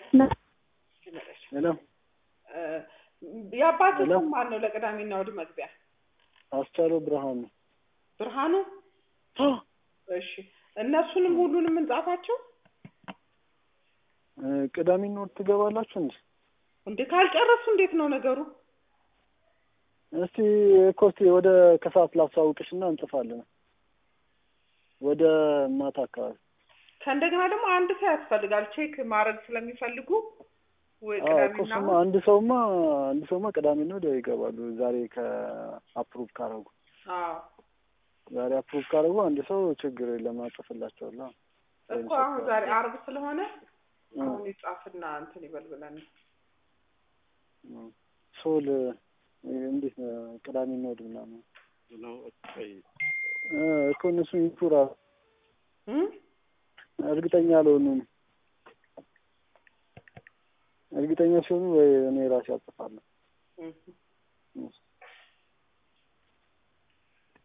ሄሎ የአባትህ ሄሎ። ስም ማን ነው? ለቅዳሜና እሑድ መግቢያ አስቻለው ብርሃኑ ብርሃኑ። እሺ እነሱንም ሁሉንም እንጻፋቸው እ፣ ቅዳሜና እሑድ ትገባላችሁ እንዴ? እንዴ? ካልጨረሱ እንዴት ነው ነገሩ? እስቲ ኮስቲ ወደ ከሰዓት ላሳውቅሽና እንጽፋለን። ወደ ማታ አካባቢ ከእንደገና ደግሞ አንድ ሰው ያስፈልጋል ቼክ ማድረግ ስለሚፈልጉ ወይ አዎ፣ እኮ ቅዳሜና እሱማ እሑድ። አንድ ሰውማ አንድ ሰውማ ቅዳሜና እሑድ ይገባሉ። ዛሬ ከአፕሩቭ ካረጉ አዎ ዛሬ አፕሩቭ ካረጉ አንድ ሰው ችግር የለም አጽፍላቸዋለሁ። እኮ አሁን ዛሬ አርብ ስለሆነ አሁን ይጻፍና እንትን ይበል ብለን ነው። ሶል እንዴት ነው ቅዳሜና እሑድ ምናምን እ፣ እኮ እነሱ ይቱራ እም? እርግጠኛ አልሆኑም። እርግጠኛ ሲሆኑ ወይ እኔ ራሴ አጽፋለሁ። እም።